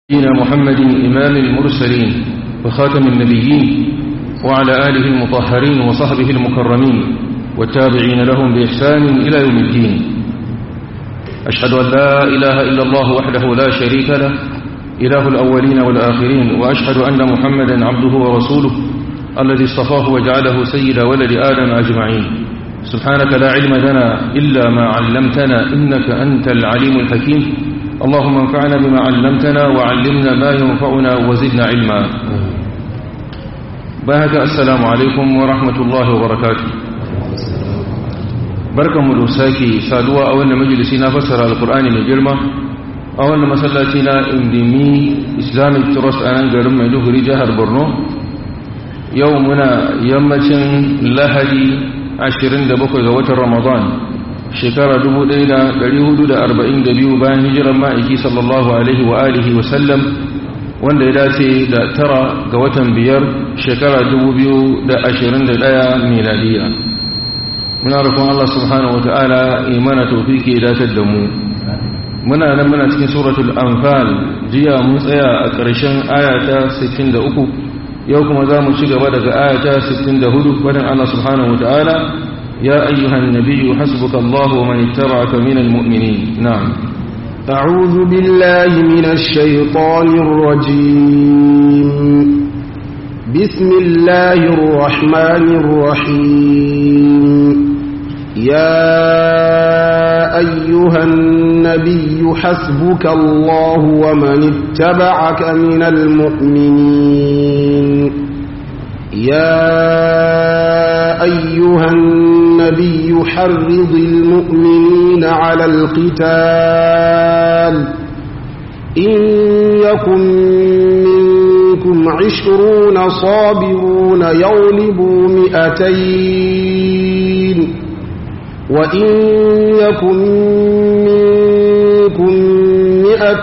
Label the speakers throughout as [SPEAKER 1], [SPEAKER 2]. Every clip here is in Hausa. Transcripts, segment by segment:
[SPEAKER 1] نبينا محمد إمام المرسلين وخاتم النبيين وعلى آله المطهرين وصحبه المكرمين والتابعين لهم بإحسان إلى يوم الدين أشهد أن لا إله إلا الله وحده لا شريك له إله الأولين والآخرين وأشهد أن محمدا عبده ورسوله الذي اصطفاه وجعله سيد ولد آدم أجمعين سبحانك لا علم لنا إلا ما علمتنا إنك أنت العليم الحكيم اللهم انفعنا بما علمتنا وعلمنا ما ينفعنا وزدنا علما باهك السلام عليكم ورحمة الله وبركاته بركة مدوساكي سادوا أولا مجلسنا فسر القرآن من جرمة أولا مسلاتنا اندمي إسلامي ترس أنا قرم مدوه رجاه برنو يومنا يمتن لهدي عشرين دبقى غوة رمضان shekara 1442 bayan hijirar ma'aiki sallallahu alaihi wa alihi wa sallam wanda ya dace da tara ga watan biyar shekara 2021 miladiya muna rufin Allah subhanahu wa ta'ala imana taufiki ya datar da mu muna nan muna cikin suratul anfal jiya mun tsaya a ƙarshen ayata 63 yau kuma za mu ci gaba daga ayata 64 wadda Allah subhanahu wa ta'ala يا أيها النبي حسبك الله ومن اتبعك من المؤمنين نعم
[SPEAKER 2] أعوذ بالله من الشيطان الرجيم بسم الله الرحمن الرحيم يا أيها النبي حسبك الله ومن اتبعك من المؤمنين يا أيها النبي حرض المؤمنين على القتال إن يكن منكم عشرون صابرون يغلبوا مئتين وإن يكن منكم مئة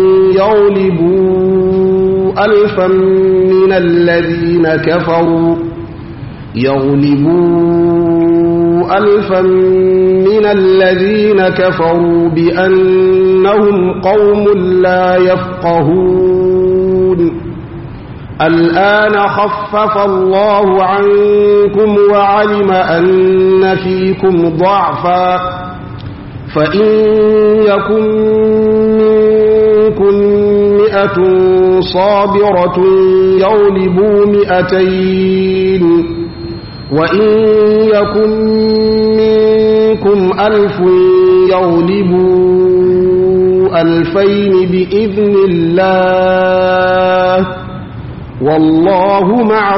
[SPEAKER 2] يغلبوا ألفا من الذين كفروا يغلبوا ألفا من الذين كفروا بأنهم قوم لا يفقهون الآن خفف الله عنكم وعلم أن فيكم ضعفا فإن يكن منكم مئة صابرة يغلبوا مئتين وإن يكن منكم ألف يغلبوا ألفين بإذن الله والله مع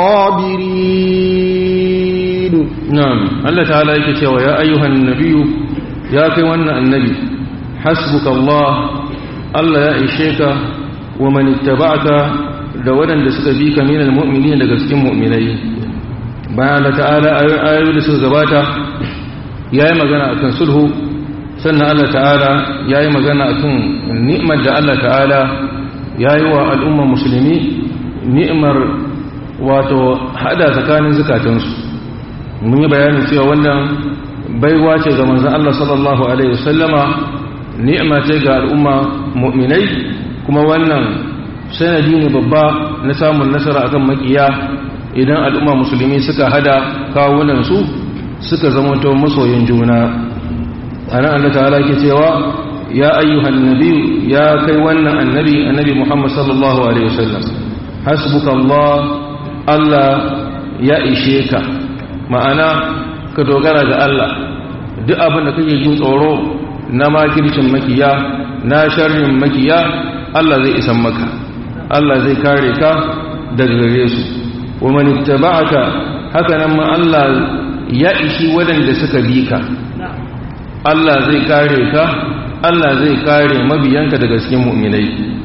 [SPEAKER 2] الصابرين
[SPEAKER 1] نعم الله تعالى يكتوى يا أيها النبي يا كوانا النبي حسبك الله الله يا إشيك ومن اتبعك دولا لسكبيك من المؤمنين لقسك مؤمنين bayan Allah ta'ala ayoyi da suka gabata ya yi magana a kan sulhu sannan Allah ta'ala ya yi magana a kan ni'imar da Allah ta'ala ya yi wa al'umma musulmi ni'imar wato hada tsakanin zukatansu mun yi bayanin cewa wannan baiwa ce ga manzan Allah sallallahu Alaihi wasallama ni'ima ce ga al'umma mu'minai kuma wannan sanadi ne babba na samun nasara akan makiya idan al'umma musulmi suka hada kawunansu suka zamanto masoyin juna a nan Allah ta'ala ke cewa ya ayyuhan nabi ya kai wannan annabi annabi Muhammad sallallahu alaihi wasallam hasbuka Allah Allah ya ishe ka ma'ana ka dogara ga Allah duk abin da kake jin tsoro na makircin makiya na sharrin makiya Allah zai isan maka Allah zai kare ka daga gare su wa man ittaba'aka haka nan ma Allah ya ishi wadanda suka bi ka Allah zai kare ka Allah zai kare mabiyanka daga cikin mu'minai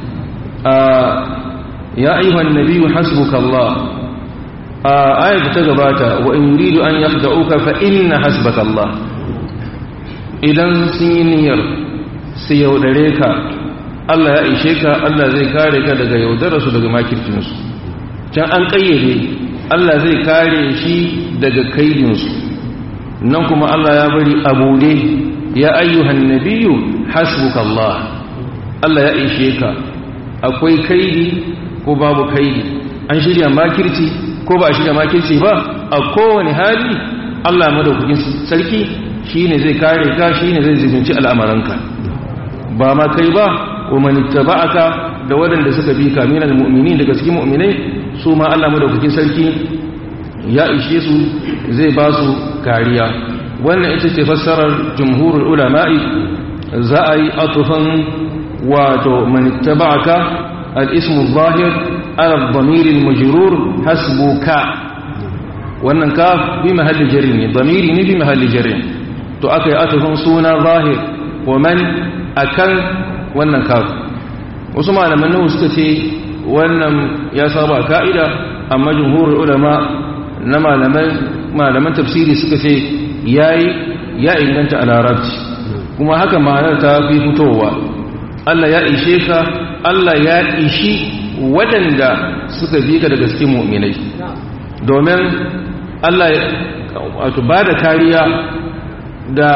[SPEAKER 1] ya ayyuhan nabiyyu hasbuka Allah ayat ta gabata wa in yuridu an yakhda'uka fa inna hasbaka Allah idan sun yi niyyar su yaudare ka Allah ya ishe ka Allah zai kare ka daga yaudararsu daga makircinsu can an ƙayyade Allah zai kare shi daga kaidinsu nan kuma Allah ya bari abude ya ayyuhan nabiyyu hasbuka Allah Allah ya ishe ka akwai kaidi ko babu kaidi an shirya makirci ko ba a shirya makirci ba a kowane hali Allah madaukakin sarki shine zai kare ka shine zai zubinci al'amuranka ba ma kai ba wa man ittaba'aka da waɗanda suka bi ka minal mu'minin daga cikin mu'minai su ma Allah madaukakin sarki ya ishe su zai ba su kariya wannan ita ce fassarar jumhurul ulama'i za a yi atufan wato man ittaba'aka al-ismu zahir ala dhamir al-majrur hasbuka wannan ka bi mahalli jarri ne dhamiri ne bi mahalli jarri to aka yi atufan suna zahir wa man akan wannan ka wasu malaman nawa suka ce wannan ya saba ka'ida amma jumhurul ulama na malaman tafsiri suka ce yayi ya inganta a larabci kuma haka ma'anar ta fi fitowa Allah ya ishe ka Allah ya ishi waɗanda suka bi ka daga cikin mu'minai domin Allah wato ba da kariya da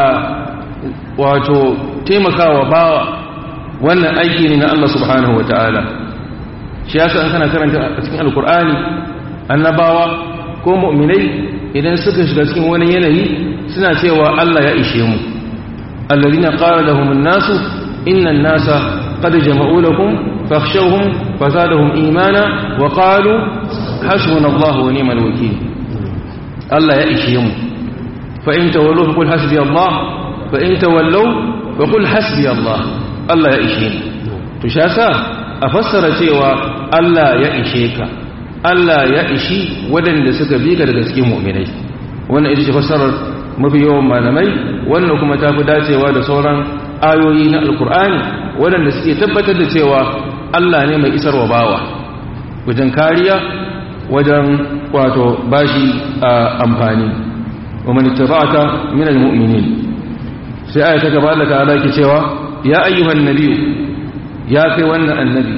[SPEAKER 1] wato taimakawa bawa wannan aiki ne na Allah subhanahu wa ta'ala shi yasa an kana karanta a cikin alkur'ani annabawa ko mu'minai idan suka shiga cikin wani yanayi suna cewa Allah ya ishe mu alladhina qala lahum an-nasu inna an-nasa qad jama'u lakum fakhshawhum fazadahum imana wa qalu hasbunallahu wa ni'mal wakeel Allah ya ishe mu fa in tawallu qul hasbi Allah fa in tawallu fa qul hasbi Allah Allah ya ishe ni to shasa a fassara cewa Allah ya ishe ka Allah ya ishi waɗanda suka bi ka daga cikin mu'minai wannan ita ce fassarar mafi yawan malamai wannan kuma ta fi dacewa da sauran ayoyi na alkur'ani waɗanda suke tabbatar da cewa Allah ne mai isarwa bawa wajen kariya wajen wato bashi a amfani wa man ittaba'aka min almu'minin sai aya ta gaba Allah ta'ala ke cewa ya ayyuhan nabiyyu ya kai wannan annabi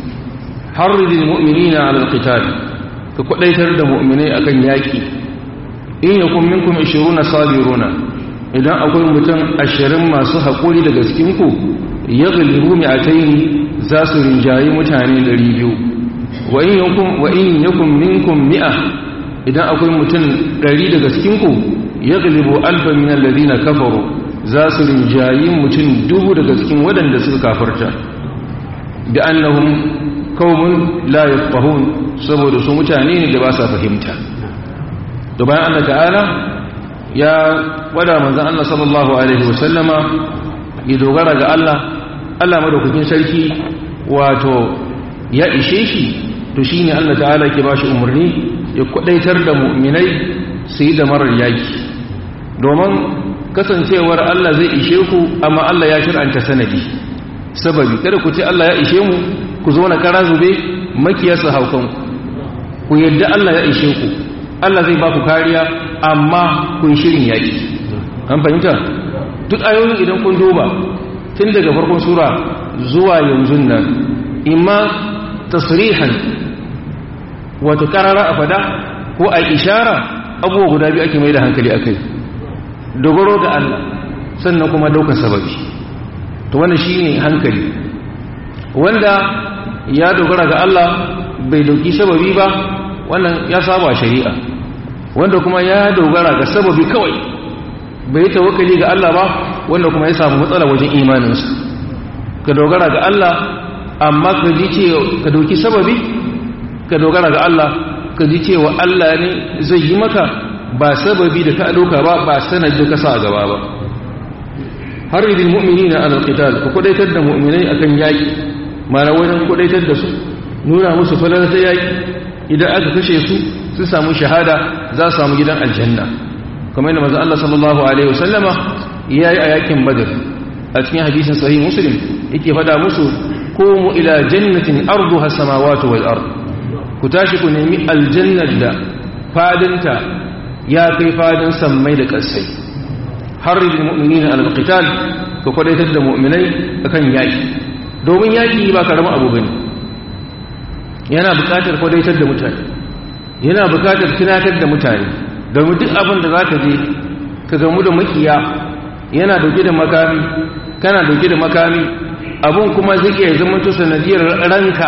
[SPEAKER 1] harridil mu'minina 'ala al-qital ka kwadaitar da mu'minai akan yaki in yakun minkum 20 sabiruna idan akwai mutum 20 masu hakuri daga cikin ku yaghlibu mi'atayn za su rinjayi mutane 200 wa in yakum wa in yakum minkum mi'a idan akwai mutum 100 daga cikin ku yaghlibu alfa min alladhina kafaru za su rinjayi mutum dubu daga cikin waɗanda suka kafarta da annahum qaumun la yafqahun saboda su mutane ne da ba sa fahimta to bayan Allah ta'ala ya wada manzon Allah sallallahu alaihi wasallama ya dogara ga Allah Allah madaukakin sarki wato ya ishe shi to shine Allah ta'ala ke bashi umarni ya kwadaitar da mu'minai su yi da marar yaki domin kasancewar Allah zai ishe ku amma Allah ya shir'anta sanadi sababi kada ku ce Allah ya ishe mu ku zo na kara zube makiyarsa haukan ku yadda Allah ya ishe ku Allah zai ba ku kariya amma kun shirin yaki an fahimta duk ayoyin idan kun duba tun daga farkon sura zuwa yanzu nan imma tasrihan wato karara a fada ko a ishara abubuwa guda biyu ake mai da hankali akai dogaro ga Allah sannan kuma daukar sababi to wannan shine hankali wanda ya dogara ga Allah bai dauki sababi ba wannan ya saba shari'a wanda kuma ya dogara ga sababi kawai bai tawakkali ga Allah ba wanda kuma ya samu matsala wajen imaninsa ka dogara ga Allah amma ka ji cewa ka dauki sababi ka dogara ga Allah ka ji cewa Allah ne zai yi maka ba sababi da ka dauka ba ba sanad da ka sa gaba ba har idil mu'minina ala alqital ku kudaitar da mu'minai akan yaki mana wajen kudaitar da su nuna musu falala ta yaki idan aka kashe su su samu shahada za su samu gidan aljanna kamar yadda manzo Allah sallallahu alaihi wasallama yayi a yakin badr a cikin hadisin sahih muslim yake fada musu qumu ila jannatin arduha samawati wal ard ku tashi ku nemi aljannar da fadinta ya kai fadin sammai da ƙasai har da mu'minina al-qital ka kwadaitar da mu'minai akan yaki domin yaki ba karamin abu bane yana buƙatar kwadaitar da mutane yana buƙatar tunatar da mutane domin duk abin da zaka je ka gamu da makiya yana dauke da makami kana dauke da makami abun kuma zai iya zama to sanadiyar ranka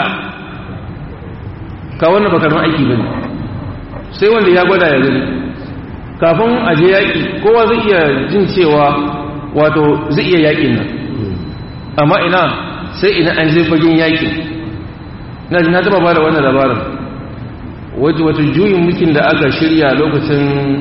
[SPEAKER 1] ka wannan bakarun aiki ba ne sai wanda ya gwada ya gani kafin a je yaƙi kowa zai iya jin cewa wato zai iya yaƙin nan amma ina sai ina an zai fagen yaƙin na ji na taɓa ba da wannan labarin wata juyin mulkin da aka shirya lokacin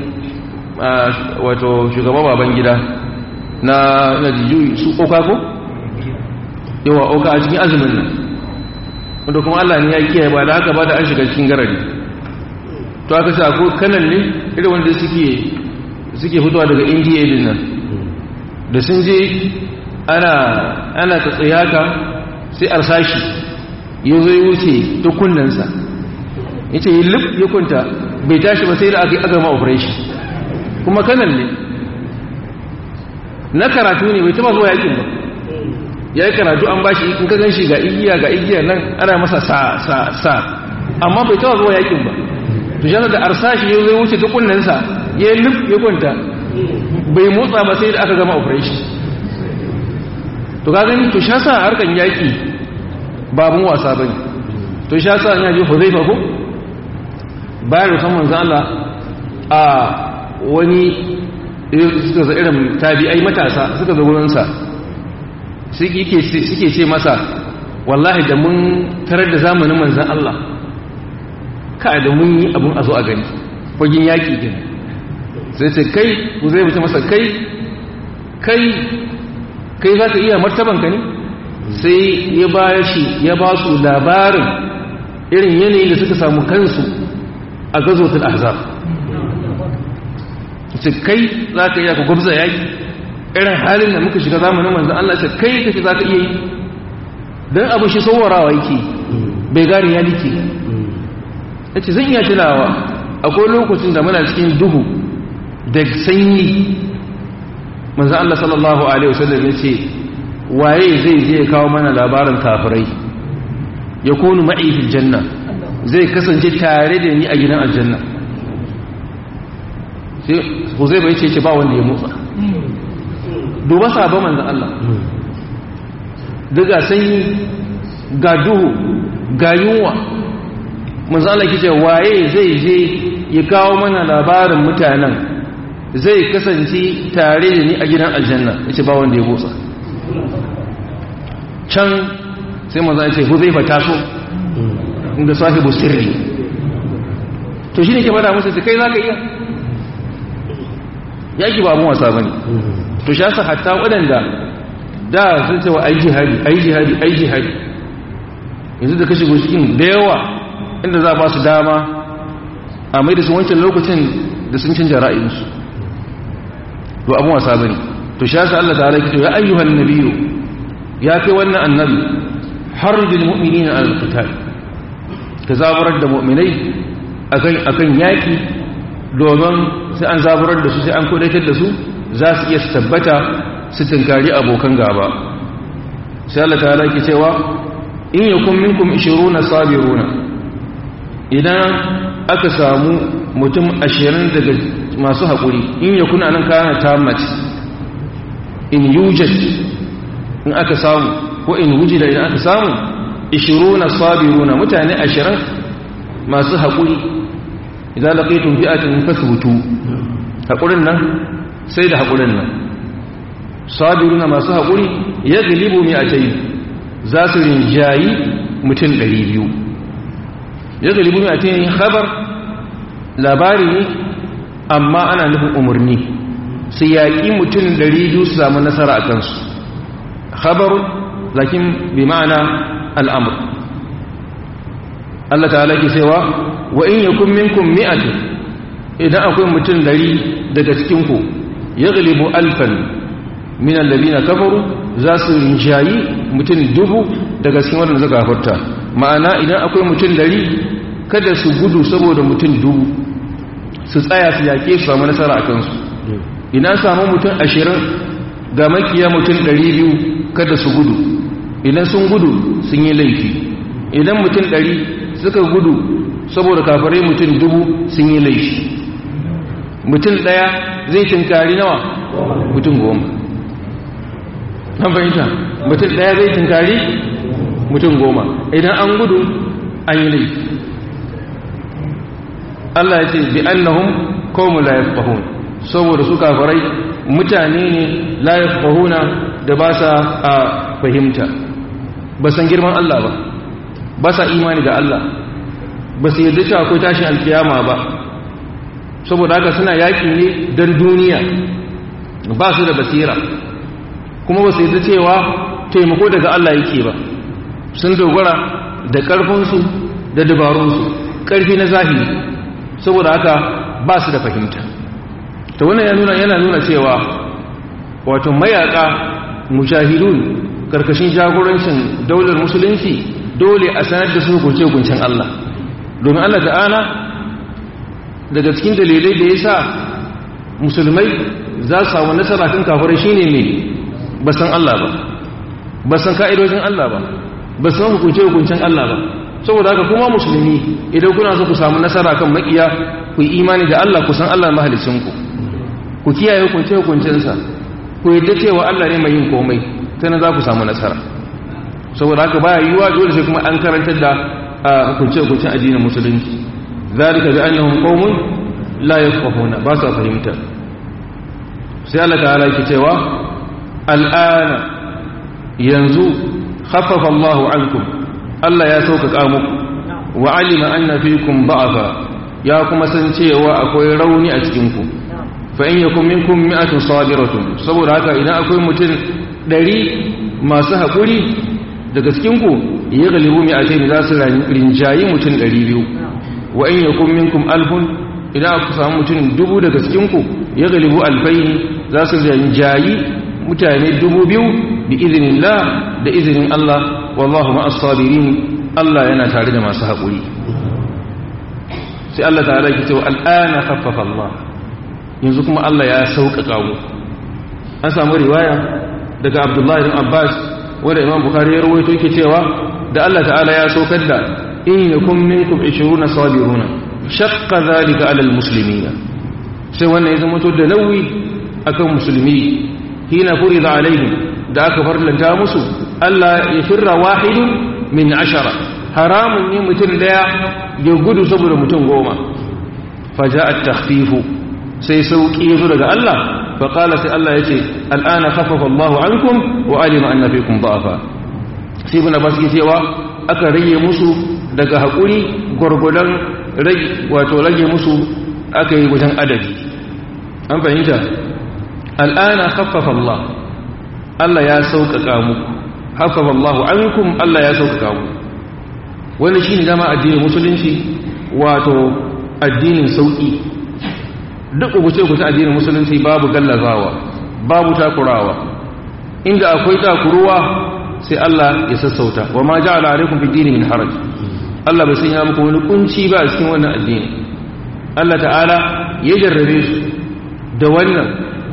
[SPEAKER 1] wato shugaba baban gida na na juyi su oka ko? yawa oka a cikin azumin nan wanda kuma Allah ne ya kiyaye ba da haka ba da an shiga cikin garari to aka sa ko kanan ne irin wanda suke suke fitowa daga indiya din nan da sun je ana ana ta tsayaka sai arsashi ya zo ya wuce ta kunnansa ya ce yi lif ya kunta bai tashi ba sai da aka yi agama operation kuma kanan ne na karatu ne bai taba zuwa yakin ba ya yi karatu an bashi in ka gan shi ga igiya ga igiya nan ana masa sa sa sa amma bai taba zuwa yakin ba to shi da arsashi ya zai wuce ta kunnensa ya yi lif ya kwanta bai motsa ba sai da aka gama operation to ka gani to sha sa harkan yaki babun wasa bane to sha sa ya ji huzaifa ko bayan da saman Allah a wani suka za irin tabi'ai matasa suka zo gurinsa suke ce masa wallahi da mun tarar da zamanin manzan Allah ka da mun yi abun a zo a gani fagin yaƙi gini sai ce kai ku zai wuce masa kai kai kai za ka iya martabanka ne sai ya ba shi ya ba su labarin irin yanayin da suka samu kansu a gazotul ahzab ce kai za ka iya ka gwabza yaƙi irin halin da muka shiga zamanin manzan Allah ce kai kake za ka iya yi don abu shi saurarawa yake bai gari ya like ya ce zan iya tunawa akwai lokacin da muna cikin duhu da sanyi manzan Allah sallallahu Alaihi wasallam ya ce waye zai zai kawo mana labarin kafirai ya konu ma'ifin janna zai kasance tare da ni a gidan aljanna sai huzai bai ce ce ba wanda ya motsa duba sabon manzan Allah daga sanyi ga duhu ga yunwa manzan Allah ke ce waye zai je ya kawo mana labarin mutanen zai kasance tare da ni a gidan aljanna ya ce ba wanda ya motsa can sai manzan ce huzai ba taso inda sahibu sirri to shi ne ke fada musu kai za ka iya yaki ba abun wasa bane to shi yasa hatta waɗanda da sun ce wa ai jihadi ai jihadi ai jihadi yanzu da kashe cikin da yawa inda za ba su dama a mai da su wancan lokacin da sun canja ra'ayinsu to abun wasa bane to shi yasa Allah ta'ala yake ya ayyuhan nabiyyu ya kai wannan annabi harjul mu'minina al-qital ka zaburar da mu'minai akan akan yaki domin sai an zaburar da su sai an kudatar da su za su iya tabbata su tunkari abokan gaba sai Allah ta halaki cewa in yakun minkum 20 sabiruna idan aka samu mutum 20 daga masu haƙuri in yakun anan kana tammat in yujad in aka samu ko in wujida idan aka samu 20 sabiruna mutane 20 masu haƙuri idan laƙaitun fi'atin fasbutu haƙurin nan sai da haƙurin nan sabiru na masu haƙuri ya galibu mai a tayi za su rinjayi mutum ɗari biyu ya galibu mai a tayi habar labari ne amma ana nufin umarni su yaƙi mutum ɗari biyu su samu nasara a kansu habarun lakin bi ma'ana al'amur Allah ta halaki cewa wa in yakun minkum mi'atun idan akwai mutum dari daga cikin ku yaghlibu alfan min alladhina kafaru za su rinjayi mutum dubu daga cikin wanda suka kafarta ma'ana idan akwai mutum dari kada su gudu saboda mutum dubu su tsaya su yake su samu nasara a kansu ina samu mutum ashirin ga makiya mutum ɗari biyu kada su gudu idan sun gudu sun yi laifi idan mutum ɗari suka gudu saboda kafarai mutum dubu sun yi laifi mutum ɗaya zai tunkari nawa mutum goma nan fahimta mutum ɗaya zai tunkari mutum goma idan an gudu an yi laifi Allah ya ce bi annahum qaumun la yafqahun saboda su kafirai mutane ne la yafqahuna da ba sa a fahimta ba san girman Allah ba ba sa imani da Allah ba su yarda cewa akwai tashin alkiyama ba saboda haka suna yaƙi ne don duniya ba su da basira kuma ba su yarda cewa taimako daga Allah yake ba sun dogara da ƙarfinsu da dabarunsu ƙarfi na zahiri saboda haka ba su da fahimta ta wannan ya nuna yana nuna cewa wato mayaka mujahidun karkashin jagorancin daular musulunci dole a sanar da su hukunce-hukuncen Allah domin Allah ta'ala daga cikin dalilai da ya sa musulmai za su samu nasara kan kafirai shine ne ba san Allah ba ba san ka'idojin Allah ba ba san hukunce-hukuncen Allah ba saboda haka kuma musulmi idan kuna so ku samu nasara kan makiya ku yi imani da Allah ku san Allah mahalicinku ku kiyaye hukunce-hukuncensa ku yadda cewa Allah ne mai yin komai ta na za ku samu nasara saboda haka baya yiwuwa dole sai kuma an karantar da hukunce-hukuncen addinin musulunci zalika bi annahum qaumun la yafqahuna ba sa fahimta sai Allah ta'ala yake cewa al'ana yanzu khaffafa Allahu ankum Allah ya sauƙaƙa muku wa alima anna fikum ba'afa ya kuma san cewa akwai rauni a cikin ku fa in yakum minkum mi'atun sabiratun saboda haka idan akwai mutum ɗari masu haƙuri daga cikin ku ya galibu mi'atain za su rinjayi mutum ɗari biyu wa in yakum minkum alfun idan aka samu mutum dubu daga cikin ku ya galibu alfaini za su rinjayi mutane dubu biyu bi izinillah da izinin Allah wallahu ma'as sabirin Allah yana tare da masu haƙuri sai Allah ta'ala ke cewa al'ana khaffafa Allah yanzu kuma Allah ya sauƙaƙa mu an samu riwaya daga Abdullahi bin Abbas wanda Imam Bukhari ya rawaito yake cewa da Allah ta'ala ya saukar da in yakum minkum 20 sabiruna shaqqa dhalika 'ala al-muslimina sai wannan ya zama to da nauyi akan musulmi hina furida alaihim da aka farlanta musu Allah ya firra wahidun min ashara haramun ne mutum daya ya gudu saboda mutum goma faja at-takhfifu sai sauki yazo daga Allah fa qala sai Allah yace al'ana khaffafa Allah ankum wa alima anna fikum da'afa sai ibn Abbas yake cewa aka rage musu daga hakuri gurgudan rage wato rage musu aka yi wajen adadi an fahimta al'ana khaffafa Allah Allah ya sauƙaƙa muku haffafa Allah ankum Allah ya sauƙaƙa muku wani shine dama addinin musulunci wato addinin sauƙi duk ubuce ku ta addinin musulunci babu gallazawa babu takurawa inda akwai takuruwa sai Allah ya sassauta wa ma ja'ala alaikum fi dini min haraj Allah bai sanya muku wani kunci ba a cikin wannan addini Allah ta'ala ya jarrabe su da wannan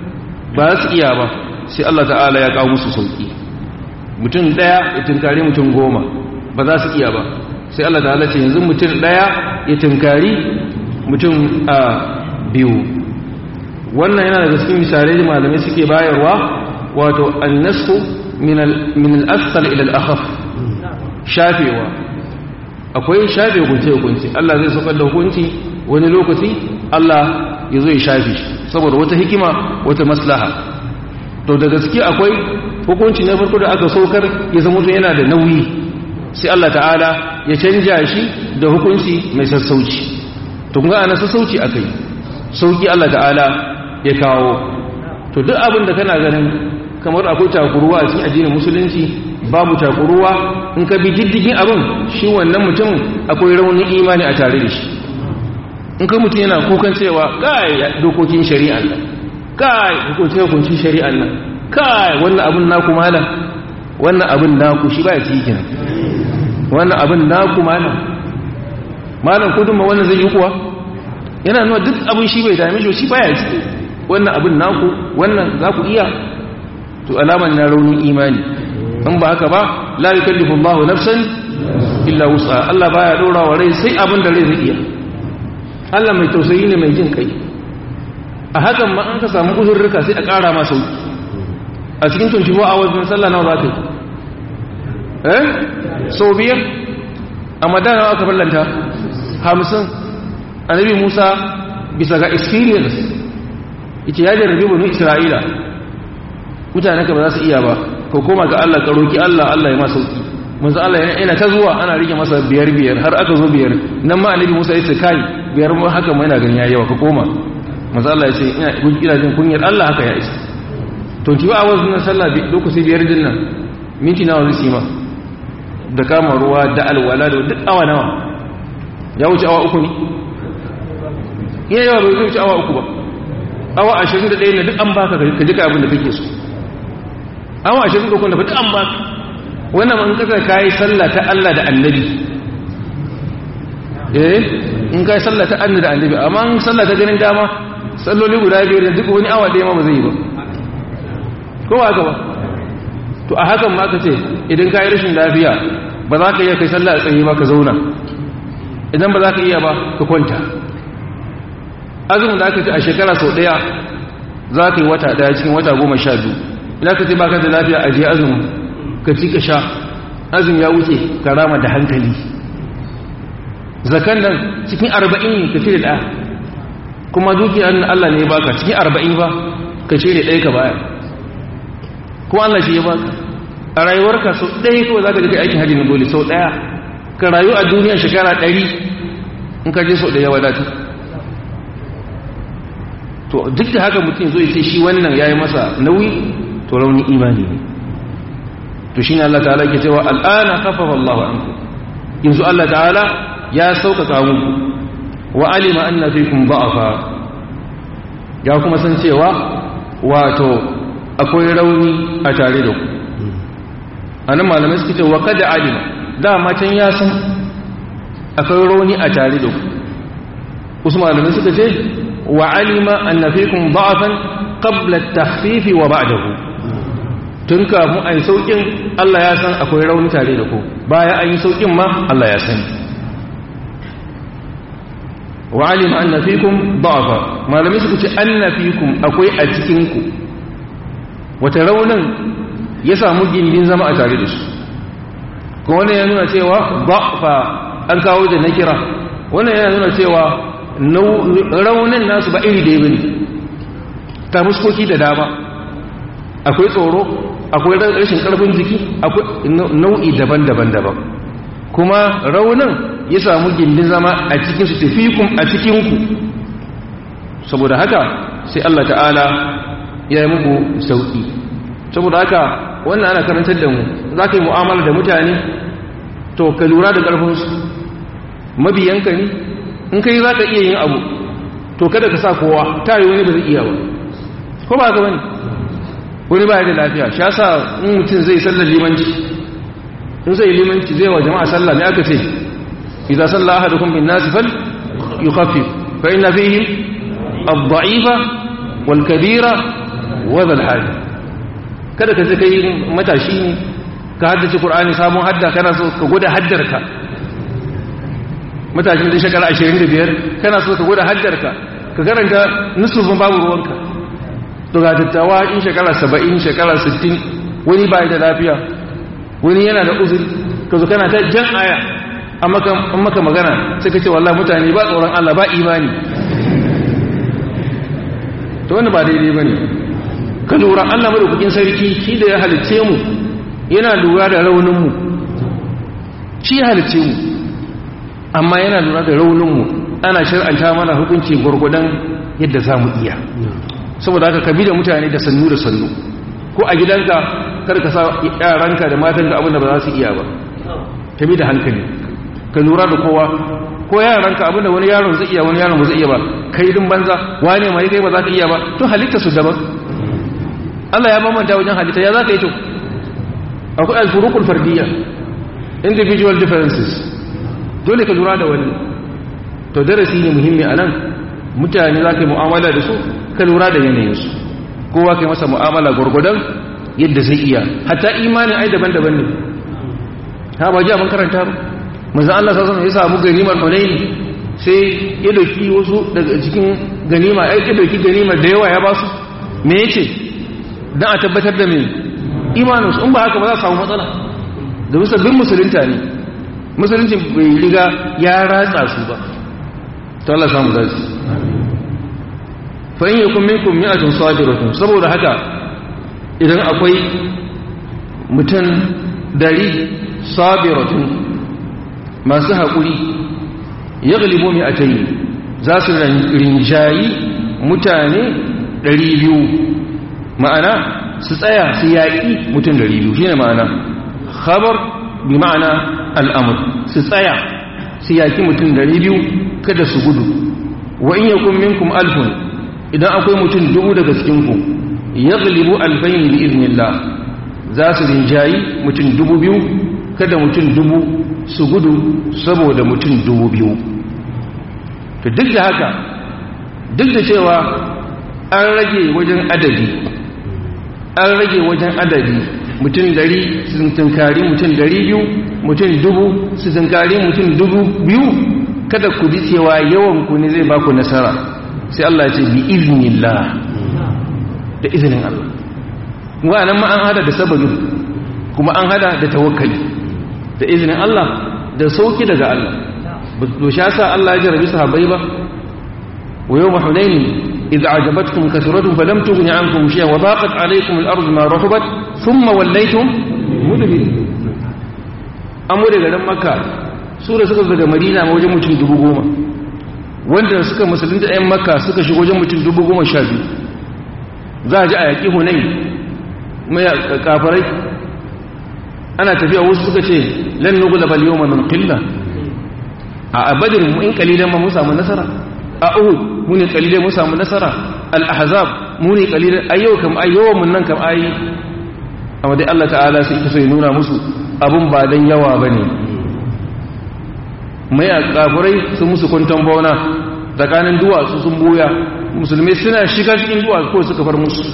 [SPEAKER 1] ba su iya ba sai Allah ta'ala ya kawo musu sauki mutum daya ya tunkari mutum goma ba za su iya ba sai Allah ta'ala ce yanzu mutum daya ya tunkari mutum a biyu wannan yana daga cikin misalai da malamai suke bayarwa wato annasku min al-asfal ila al-akhaf shafewa akwai shafe hukunce hukunci Allah zai saukar da hukunci wani lokaci Allah ya zo ya shafe shi saboda wata hikima wata maslaha to da gaske akwai hukunci na farko da aka saukar ya zama to yana da nauyi sai Allah ta'ala ya canja shi da hukunci mai sassauci to kun ga ana sassauci akai sauki Allah ta'ala ya kawo to duk abin da kana ganin kamar akwai takuruwa a cikin addinin musulunci babu takuruwa in ka bi diddigin abin shi wannan mutum akwai raunin imani a tare da shi in ka mutum yana kukan cewa kai dokokin shari'an nan kai hukunci hukuncin shari'an nan kai wannan abin naku malam wannan abin naku shi baya cikin wannan abin naku malam malam kudin ma wannan zai yi kuwa yana nuna duk abin shi bai dame shi shi baya ciki wannan abin naku wannan za ku iya to alaman na raunin imani in ba haka ba la yukallifu Allahu nafsan illa wus'a Allah baya dora wa rai sai abin da rai zai iya Allah mai tausayi ne mai jin kai a hakan ma an ka samu uzurruka sai a ƙara ma sauki a a cikin 24 hours din sallah nawa za ka yi eh sau biyar a madana aka ballanta hamsin annabi musa bisa ga experience ita ya jarrabe banu isra'ila mutane ka ba za su iya ba ko koma ga allah ka roki allah allah ya masa sauki manzo allah yana ta zuwa ana rike masa biyar biyar har aka zo biyar nan ma annabi musa ya ce kai biyar mu haka mai na ganin yayi yawa ka koma manzo allah ya ce ina ina jin kunyar allah haka ya isa to ki ba awaz nan sallah lokaci biyar din nan minti nawa zai ma da kama ruwa da alwala da duk awa nawa ya wuce awa uku ne iya yawa bai wuce awa uku ba awa ashirin da ɗaya na duk an baka ka jika abin da kake so awa ashirin da kwanda ba duk an baka wannan man kasa kayi sallah ta Allah da annabi eh in kayi sallah ta Allah da annabi amma in sallah ta ganin dama salloli guda biyar da duk wani awa ɗaya ma ba zai yi ba ko ba ba to a hakan ma ka ce idan ka yi rashin lafiya ba za ka iya kai sallah a tsaye ba ka zauna idan ba za ka iya ba ka kwanta azumin da aka ce a shekara sau ɗaya za ka yi wata ɗaya cikin wata goma sha biyu idan ka ce ba ka da lafiya a je azumin ka ci ka sha azum ya wuce ka rama da hankali zakan nan cikin arba'in ne ka cire ɗaya kuma dukiyar Allah ne ya baka cikin arba'in ba ka cire ɗaya ka baya kuma Allah shi ya baka a rayuwarka sau ɗaya kawai za ka je aikin hajji na dole sau ɗaya ka rayu a duniya shekara ɗari in ka je sau ɗaya wadatar to duk da haka mutum zai ce shi wannan ya yi masa nauyi to raunin imani ne to shi ne Allah ta'ala ke cewa al'ana kafafa Allah wa anku yanzu Allah ta'ala ya sauƙaƙa muku wa alima an na fikun ba'afa ya kuma san cewa wato akwai rauni a tare da ku a nan malamai suka ce wa kada alima dama can ya san akwai rauni a tare da ku wasu malamai suka ce wa alima an na fikun ba'afan qabla tahfifi wa ba'dahu tun kafin a yi sauƙin Allah ya san akwai rauni tare da ku baya an yi sauƙin ma Allah ya sani wa alima an na fikun ba'afa malamai suka ce an na fikun akwai a cikinku wata raunin ya samu gindin zama a tare da su kuma wannan ya nuna cewa ba'afa an kawo da na kira wannan yana nuna cewa raunin nasu ba iri da ya bane ta muskoki da dama akwai tsoro akwai rashin karfin jiki akwai nau'i daban-daban daban kuma raunin ya samu gindin zama a cikin su tafikun a cikinku saboda haka sai Allah ta'ala ya yi muku sauƙi saboda haka wannan ana karantar da mu za ka yi mu'amala da mutane to ka lura da ƙarfinsu mabiyanka ne in kai za ka iya yin abu to kada ka sa kowa ta yi wani ba zai iya ba ko ba ka bane wani ba da lafiya sha sa in mutum zai sallar limanci in zai limanci zai wa jama'a sallah ne aka ce idan sallah ahadukum bin nasi fal yukhaffif fa inna fihim ad-da'ifa wal kabira wa dhal hal kada ka je kai matashi ne ka haddace qur'ani sabon hadda kana so ka gwada haddarka matashin da shekara 25 kana so ka gwada haddarka ka karanta nusufin babu ruwanka to ga dattawa in shekara 70 shekara 60 wani bai da lafiya wani yana da uzuri ka zo kana ta jan aya an maka magana sai ka ce wallahi mutane ba tsoron Allah ba imani to wanda ba daidai ba ne ka lura Allah madaukakin sarki shi da ya halicce mu yana lura da rauninmu shi ya halicce mu amma yana lura da rauninmu ana shir'anta mana hukunci gwargwadon yadda za mu iya saboda haka ka bi da mutane da sannu da sannu ko a gidanka kar ka sa yaranka da matanka abinda ba za su iya ba ka bi da hankali ka lura da kowa ko yaranka abinda wani yaron zai iya wani yaron ba zai iya ba kai din banza wane mai kai ba za ka iya ba to halitta su daban Allah ya bambanta wajen halitta ya za ka yi to akwai al-furuqul fardiyya individual differences dole ka lura da wani to darasi ne muhimmi anan mutane za ka yi mu'amala da su ka lura da yanayinsu kowa ka yi masa mu'amala gwargwadon yadda zai iya hatta imanin ai daban-daban ne ha ba ji a makaranta ba manzan Allah sassan ya samu ganimar hunaini sai ya dauki wasu daga cikin ganima ya dauki ganimar da yawa ya ba su me ya ce don a tabbatar da mai imaninsu in ba haka ba za su samu matsala da musabbin musulunta ne musulunci bai riga ya ratsa su ba ta Allah samu zaci fa in yakun minkum mi'atun sabiratun saboda haka idan akwai mutum dari sabiratun masu haƙuri ya galibo mi'atayi za su rinjayi mutane ɗari biyu ma'ana su tsaya su yaƙi mutum ɗari biyu shi ne ma'ana khabar bi ma'ana al'amur su tsaya su yaƙi mutum ɗari biyu kada su gudu wa in yakun minkum alfun idan akwai mutum dubu daga cikinku ya galibu alfayin bi iznillah za su rinjayi mutum dubu biyu kada mutum dubu su gudu saboda mutum dubu biyu to duk da haka duk da cewa an rage wajen adadi an rage wajen adadi mutum dari su tunkari mutum dari biyu mutum dubu su tunkari mutum dubu biyu kada ku ji cewa yawan ku ne zai baku nasara sai Allah ce bi iznillah da izinin Allah kuma nan ma an hada da sababin kuma an hada da tawakkali da izinin Allah da sauki daga Allah to sha sa Allah ya jarabi sahabbai ba wa yawma hunain idza ajabatkum kasratukum falam tughni ankum shay'an wa daqat alaykum al-ardu ma rahabat thumma wallaytum mudbirin amma daga ran makka su da suka daga madina ma wajen mutum dubu goma wanda suka musulunta ɗayan makka suka shigo wajen mutum dubu goma sha biyu za a ji a yaƙi hunain mai kafarai ana tafiya wasu suka ce lan nugula bal yawma min qilla a abadin mu in kalilan ma mu samu nasara a uhud mu ne kalilan mu samu nasara al ahzab mu ne kalilan ayyau kam ayyau mun nan kam ayi amma dai Allah ta'ala sai yake so ya nuna musu abun ba dan yawa bane mai kafirai sun musu kwanton bauna tsakanin duwatsu sun buya musulmai suna shiga cikin duwatsu ko suka far musu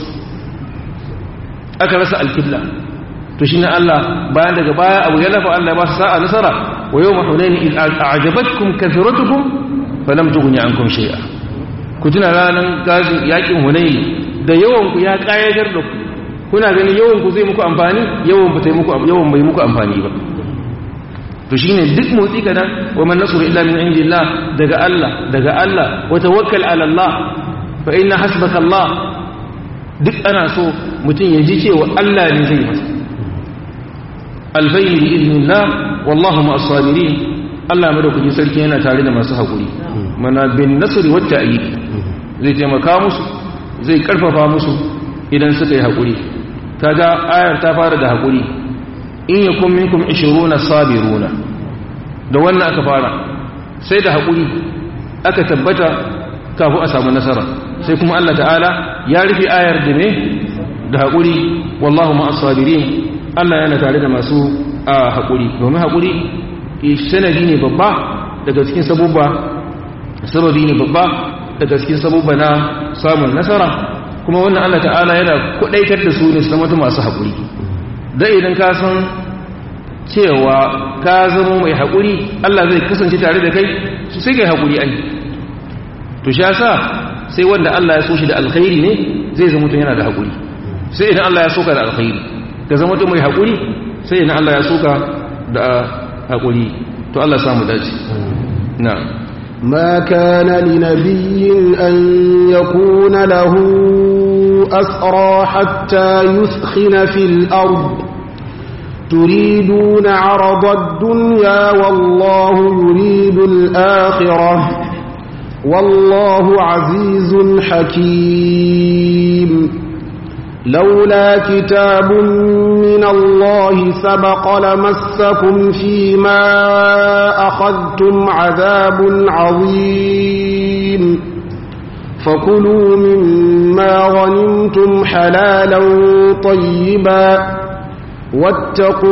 [SPEAKER 1] aka rasa alkibla to shi na Allah bayan daga baya abu ya lafa Allah ba su sa'a nasara wa yau mahunaini in a'jabatkum kathiratukum falam tughni ankum shay'a ku tuna ranar gazin yakin hunaini da yawan ku ya kayatar da ku kuna ganin yawan ku zai muku amfani yawan ba muku yawan bai muku amfani ba to shine duk motsi kadan wa man nasru illa min indillah daga Allah daga Allah wa tawakkal ala Allah fa inna hasbaka Allah duk ana so mutum ya ji cewa Allah ne zai masa alfayin bi iznillah wallahu ma as-sabirin Allah madaukakin sarki yana tare da masu hakuri mana bin nasri wa ta'yid zai taimaka musu zai karfafa musu idan suka yi hakuri kaga ayar ta fara da hakuri in yakum minkum 20 sabiruna da wannan aka fara sai da hakuri aka tabbata kafin a samu nasara sai kuma Allah ta'ala ya rufe ayar da ne da hakuri wallahu ma as-sabirin Allah yana tare da masu a haƙuri domin haƙuri sanadi ne babba daga cikin sabubba sababi ne babba daga cikin sabubba na samun nasara kuma wannan Allah ta'ala yana kudaitar da su ne su zama masu haƙuri da idan ka san cewa ka zama mai haƙuri Allah zai kasance tare da kai su sai kai haƙuri ai to shi yasa sai wanda Allah ya so shi da alkhairi ne zai zama mutum yana da haƙuri sai idan Allah ya so ka da alkhairi ka zama mutum mai haƙuri sai idan Allah ya so ka da haƙuri to Allah samu dace na'am
[SPEAKER 2] ما كان لنبي أن يكون له أسرى حتى يثخن في الأرض تريدون عرض الدنيا والله يريد الآخرة والله عزيز حكيم لولا كتاب من الله سبق لمسكم فيما أخذتم عذاب عظيم فكلوا مما غنمتم حلالا طيبا واتقوا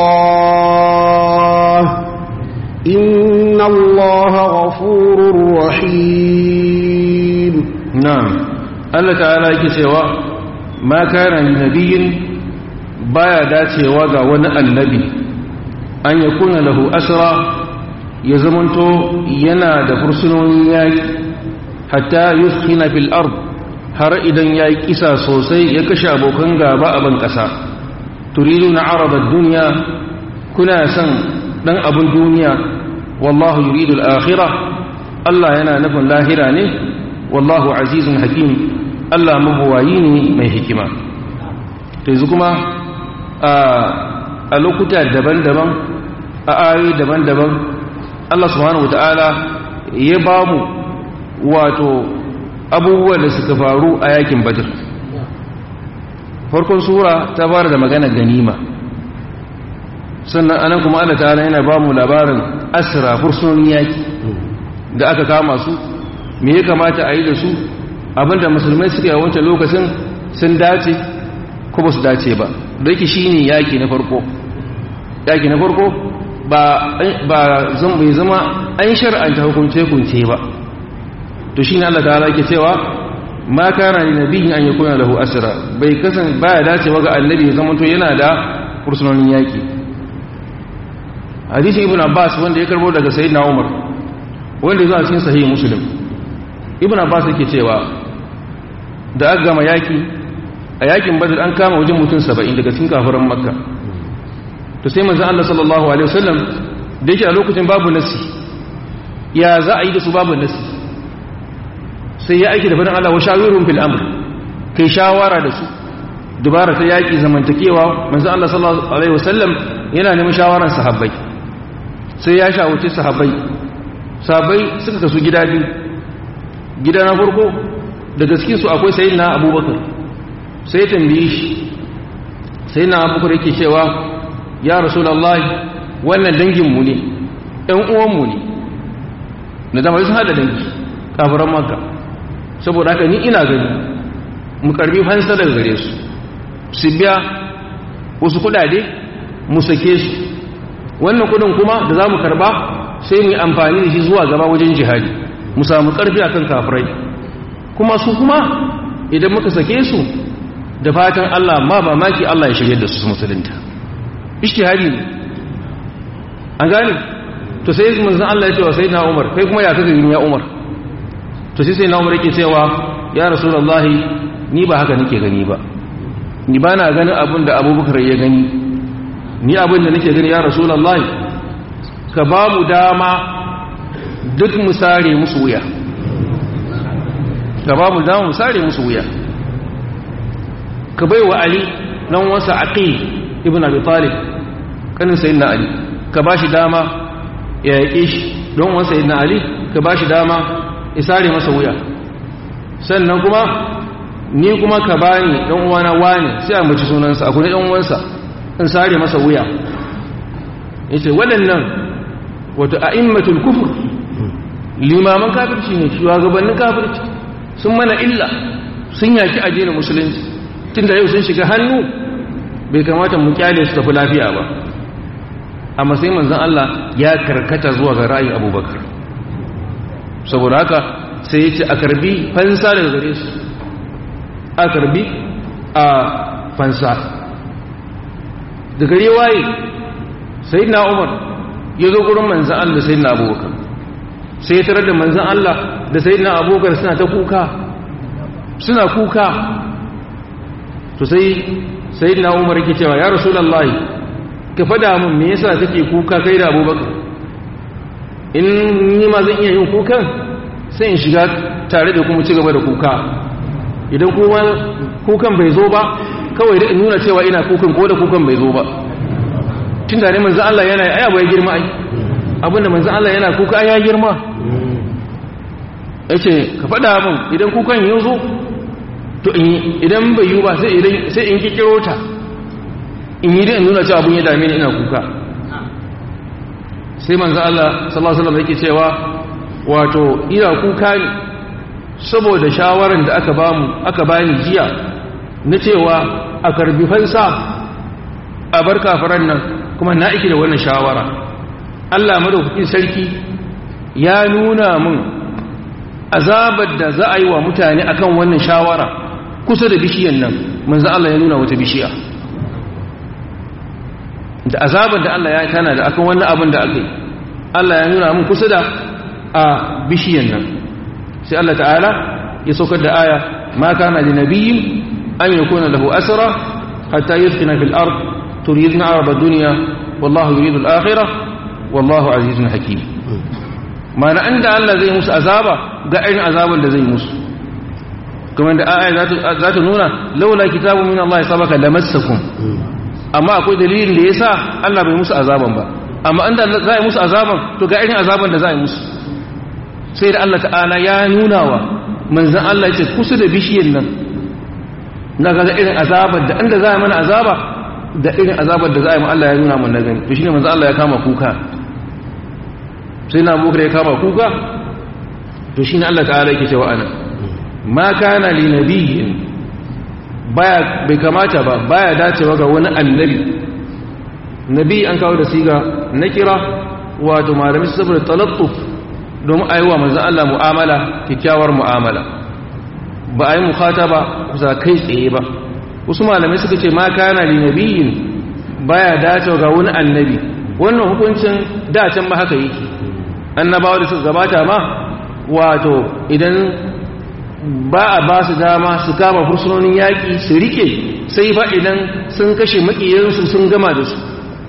[SPEAKER 2] الله إن الله غفور رحيم
[SPEAKER 1] نعم الله تعالى يكسوا ما كان لنبي baya dacewa ga wani annabi an ya kuna lahu asra ya zamanto yana da fursunonin yaki hatta yuskina fil ard har idan ya yi kisa sosai ya kashe abokan gaba a ban ƙasa turidu na arabar duniya kuna son ɗan abin duniya wallahu yuridu al'akhira Allah yana nufin lahira ne wallahu azizun hakim Allah mabuwayi ne mai hikima ta yanzu kuma a lokuta daban-daban a ayoyi daban-daban Allah subhanahu wata'ala ya ba mu wato abubuwan da suka faru a yakin badr farkon sura ta fara da magana ganima sannan anan kuma Allah ta'ala yana ba mu labarin asra fursunonin yaki da aka kama su me ya kamata a yi da su abinda musulmai suka yi wancan lokacin sun dace ko ba su dace ba da yake shi ne yaki na farko yaki na farko ba bai zama an shar'anta hukunce-hukunce ba to shi ne Allah ta'ala ke cewa ma kana ni nabiyin an yakuna lahu asra bai kasan baya dacewa ga annabi zama to yana da fursunonin yaki hadisi ibn abbas wanda ya karbo daga sayyidina umar wanda ya zo a cikin sahih muslim ibn abbas yake cewa da aka gama yaki a yakin badar an kama wajen mutum 70 daga cikin kafiran makka to sai manzon Allah sallallahu alaihi wasallam da yake a lokacin babu nasi ya za a yi da su babu nasi sai ya aiki da fadin Allah wa shawirun fil amr kai shawara da su dubara ta yaki zamantakewa manzon Allah sallallahu alaihi wasallam yana neman shawaran sahabbai sai ya shawarci sahabbai sahabbai suka kasu gida biyu gida na farko daga cikin su akwai sayyidina abubakar sai ya tambaye shi sayyidina abubakar yake cewa ya rasulullahi wannan dangin mu ne ɗan uwan mu ne na zama sun hada dangi kafiran makka saboda haka ni ina gani mu karbi fansa daga gare su su biya wasu kudade mu sake su wannan kudin kuma da za mu karba sai mu yi amfani da shi zuwa gaba wajen jihadi mu samu karfi akan kafirai kuma su kuma idan muka sake su da fatan Allah ma ba maki Allah ya shirye da su musulunta ishtihadi ne an gane to sai manzon Allah ya ce wa sayyidina Umar kai kuma ya kaga yin ya Umar to sai sayyidina Umar yake cewa ya rasulullahi ni ba haka nake gani ba ni ba na ganin abin da Abubakar ya gani ni abin da nake gani ya rasulullahi ka ba mu dama duk mu sare musu wuya ka ba mu dama mu sare musu wuya ka bai wa Ali nan wasa Aqil ibn Abi Talib kanin sayyidina Ali ka ba shi dama ya yaƙe shi don wani sayyidina Ali ka ba shi dama ya sare masa wuya sannan kuma ni kuma ka bani dan uwana wani sai an baci sunansa akwai dan uwansa in sare masa wuya yace waɗannan wato a'immatul kufur limaman kafirci ne shugabannin kafirci sun mana illa sun yaki addinin musulunci tunda yau sun shiga hannu bai kamata mu kyale su tafi lafiya ba amma sai manzon Allah ya karkata zuwa ga ra'ayin Abubakar saboda haka sai ya ce a karbi fansa daga gare su a karbi a fansa da gare waye sayyidina Umar ya zo gurin manzon Allah sayyidina Abubakar sai ya tarar da manzon Allah da sayyidina Abubakar suna ta kuka suna kuka to sai sayyidina Umar yake cewa ya rasulullahi ka fada min me yasa kake kuka kai da Abubakar in ni ma zan iya yin kukan sai in shiga tare da kuma ci gaba da kuka idan kuma kukan bai zo ba kawai da in nuna cewa ina kukan ko da kukan bai zo ba tun da ne manzo Allah yana ai abu ya girma ai abinda manzo Allah yana kuka ya girma yace ka fada min idan kukan ya zo to idan bai yi ba sai in kikiro ta in yi da nuna cewa abin ya dame ni ina kuka sai manzo Allah sallallahu alaihi wasallam yake cewa wato ina kuka ne saboda shawaran da aka bamu aka bani jiya na cewa a karbi fansa a bar kafiran nan kuma na iki da wannan shawara Allah madaukakin sarki ya nuna mun azabar da za a yi wa mutane akan wannan shawara kusa da bishiyan nan manzo Allah ya nuna wata bishiya da azabar da Allah ya tana da akan wannan abin da aka yi Allah ya nuna mun kusa da a bishiyan nan sai Allah ta'ala ya saukar da aya ma kana li nabiyyin an yakuna lahu asra hatta yusqina fil ard turiduna arab ad-dunya wallahu yuridu al-akhirah wallahu azizun hakim mana inda Allah zai musu azaba ga irin azaban da zai musu kuma da aya za ta nuna laula kitabun min Allah sabaka lamassakum amma akwai dalilin da yasa Allah bai musu azaban ba amma inda za a yi musu azaban to ga irin azaban da za a yi musu sai da Allah ta'ala ya nuna wa manzan Allah ya ce kusa da bishiyar nan na ga irin azabar da inda za a yi mana azaba da irin azabar da za a yi Allah ya nuna mana gani to shine manzan Allah ya kama kuka sai na bukar ya kama kuka to shine Allah ta'ala yake cewa ana ma kana li nabiyyin baya bai kamata ba baya dacewa ga wani annabi nabi an kawo da siga na kira wato malami saboda talattuf domin a yi wa manzan Allah mu'amala kyakkyawar mu'amala ba a yi mukata ba kusa kai tsaye ba wasu malamai suka ce ma kana li nabiyin baya dacewa ga wani annabi wannan hukuncin dacen ma haka yake annabawa da suka gabata ma wato idan ba a ba su dama su kama fursunonin yaƙi su rike sai fa idan sun kashe maƙiyansu sun gama da su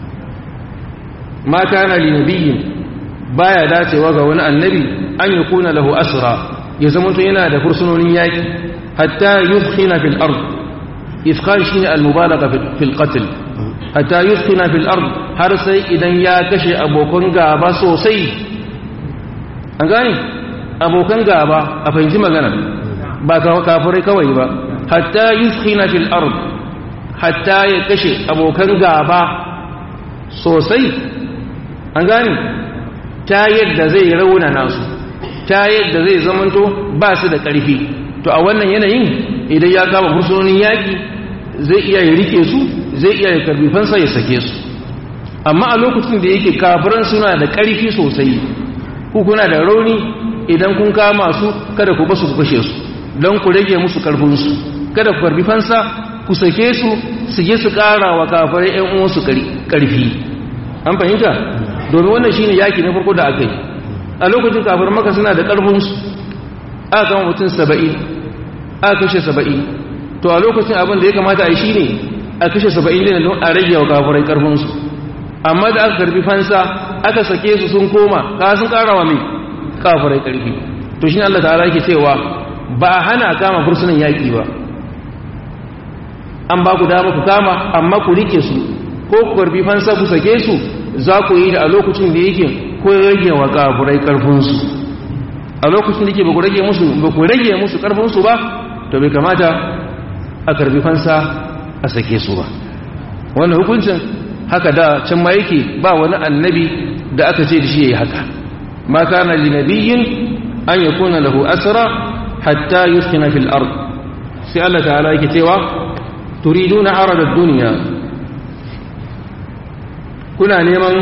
[SPEAKER 1] ma kana li nabiyin baya dacewa ga wani annabi an yi kuna lahu asra ya zama to yana da fursunonin yaƙi hatta yufkhina fil ard ifkhan shine al mubalagha fil qatl hatta yufkhina fil ard har sai idan ya kashe abokan gaba sosai an gane abokan gaba a fahimci magana ba kafirai kawai ba hatta yufkhina fil ard hatta ya kashe abokan gaba sosai an gane ta yadda zai rauna nasu ta yadda zai zamanto ba su da ƙarfi to a wannan yanayin idan ya kama fursunonin yaƙi zai iya ya rike su zai iya ya karbi fansa ya sake su amma a lokacin da yake kafiran suna da ƙarfi sosai ku kuna da rauni idan kun kama su kada ku basu ku kashe su don ku rage musu ƙarfinsu kada ku karbi fansa ku sake su su je su ƙara wa kafirai 'yan uwansu ƙarfi an fahimta domin wannan shine yaki na farko da aka yi a lokacin kafir maka suna da ƙarfinsu aka kama mutum saba'in aka kashe saba'in to a lokacin abin da ya kamata a yi shine a kashe saba'in ne don a rage wa kafirai ƙarfinsu amma da aka karbi fansa aka sake su sun koma ka sun ƙara wa mai kafirai ƙarfi to shine Allah ta'ala yake cewa ba a hana kama fursunan yaƙi ba an ba ku dama ku kama amma ku rike su ko ku karbi fansa ku sake su za ku yi da a lokacin da yake ko rage wa kafurai karfinsu a lokacin da yake ba ku rage musu ba ku rage musu karfinsu ba to bai kamata a karbi fansa a sake su ba wannan hukuncin haka da can ma yake ba wani annabi da aka ce da shi yayi haka ma kana li nabiyyin an yakuna lahu asra hatta yuskina fil ard sai Allah ta'ala yake cewa turiduna arada ad-dunya kuna neman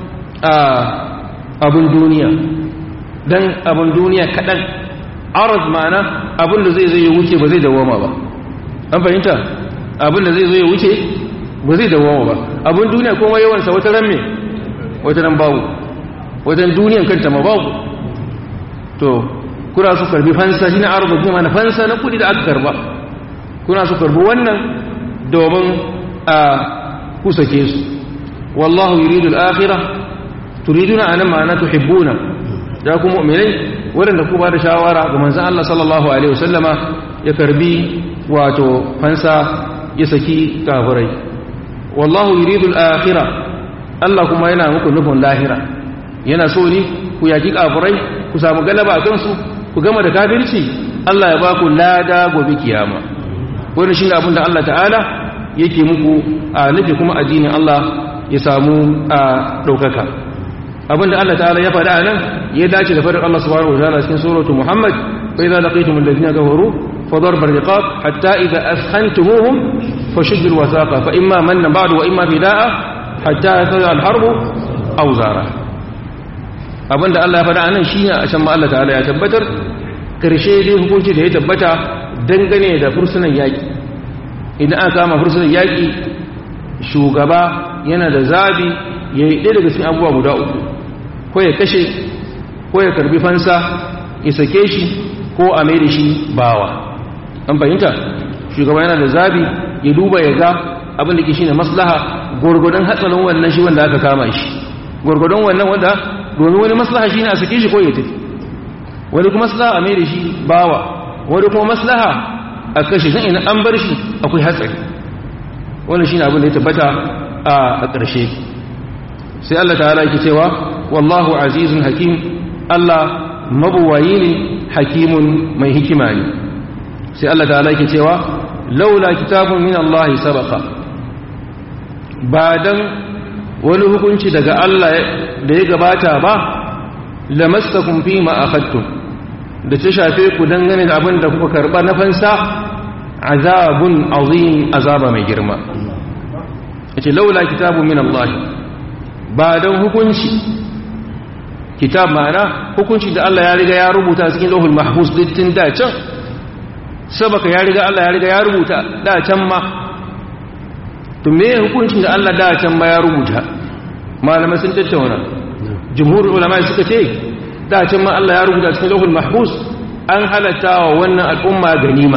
[SPEAKER 1] abin duniya don abin duniya kaɗan arad ma'ana abin da zai zai wuce ba zai dawoma ba an fahimta abin da zai zai wuce ba zai dawoma ba abin duniya kuma yawansa wata ran me wata ran babu wajen duniyan kanta ma babu to kuna su karbi fansa shi na arad ne mana fansa na kudi da aka karba kuna su karbi wannan domin a kusake su والله يريد الآخرة تريدون أنا معنا تحبون جاكم مؤمنين ولن تكون بعد شاورة ومن زال الله صلى الله عليه وسلم يكربي واتو فانسا يسكي كافري والله يريد الآخرة الله كما ينا مكو نفن لاهرة yana so ne ku yaki kafirai ku samu galaba a kansu ku gama da kafirci Allah ya ba ku lada gobe kiyama wannan shine abin da Allah ta'ala yake muku a nufi kuma addinin Allah ya samu a ɗaukaka abinda Allah ta'ala ya faɗa nan ya dace da faɗin Allah subhanahu wa ta'ala cikin suratu Muhammad fa idza laqitum alladhina kafaru fa darba riqab hatta idza askhantumuhum fashuddu alwasaqa fa imma manna ba'du wa imma fida'a hatta yasal alharbu aw zara abinda Allah ya faɗa nan shine a can ma Allah ta'ala ya tabbatar karshe dai hukunci da ya tabbata dangane da fursunan yaki idan aka kama fursunan yaki shugaba yana da zabi ya yi ɗaya daga cikin abubuwa guda uku ko ya kashe ko ya karbi fansa ya sake shi ko a mai da shi bawa an fahimta shugaba yana da zabi ya duba ya ga abin da ke shine maslaha gurgudun hatsarin wannan shi wanda aka kama shi gurgudun wannan wanda domin wani maslaha shine a sake shi ko ya tafi wani kuma maslaha a mai da shi bawa wani kuma maslaha a kashe zan ina an bar shi akwai hatsari wannan shine abin da ya tabbata a ƙarshe sai Allah ta'ala yake cewa wallahu azizun hakim Allah mabuwayi ne hakimun mai hikima ne sai Allah ta'ala yake cewa laula kitabun min Allah sabaqa ba dan wani hukunci daga Allah da ya gabata ba lamastakum fi ma akhadtum da ta shafe ku dangane da abin da kuka karba na fansa azabun azim azaba mai girma yace laula kitabun min Allah ba dan hukunci kitab ma'ana hukunci da Allah ya riga ya rubuta cikin lauhul mahfuz dittin da can sabaka ya riga Allah ya riga ya rubuta da can ma to me hukuncin da Allah da can ma ya rubuta malamai sun tattauna jumhur ulama suka ce da can ma Allah ya rubuta cikin lauhul mahfuz an halatta wa wannan al'umma ganima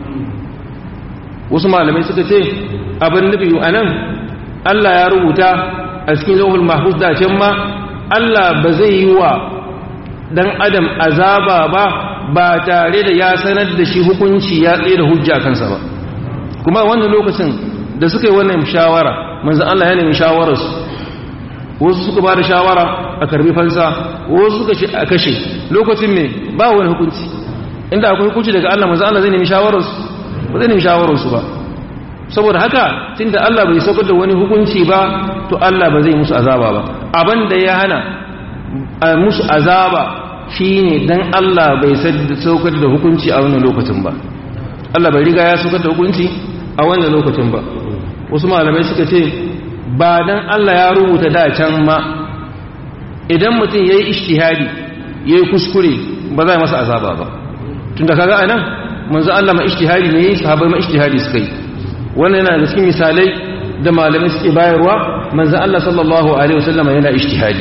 [SPEAKER 1] wasu malamai suka ce abin nufi anan Allah ya rubuta a cikin lauhul mahfuz da can ma Allah ba zai yi wa dan adam azaba ba ba tare da ya sanar da shi hukunci ya tsaye da hujja kansa ba kuma wannan lokacin da suka yi wannan shawara manzo Allah ya nemi shawararsu wasu suka ba da shawara a karbi fansa wasu suka ce a kashe lokacin ne ba wani hukunci inda akwai hukunci daga Allah manzo Allah zai nemi shawararsu ba zai nemi shawararsu ba saboda haka tunda Allah bai saukar da wani hukunci ba to Allah ba zai musu azaba ba abin da ya hana a musu azaba shine dan Allah bai saukar da hukunci a wannan lokacin ba Allah bai riga ya saukar da hukunci a wannan lokacin ba wasu malamai suka ce ba dan Allah ya rubuta da can ma idan mutum yayi ijtihadi yayi kuskure ba zai masa azaba ba tunda kaga anan manzo Allah ma ijtihadi ne sahabbai ma ijtihadi suka yi wannan yana da cikin misalai da malamai suke bayarwa manzan Allah sallallahu Alaihi wasallama yana ishtihadi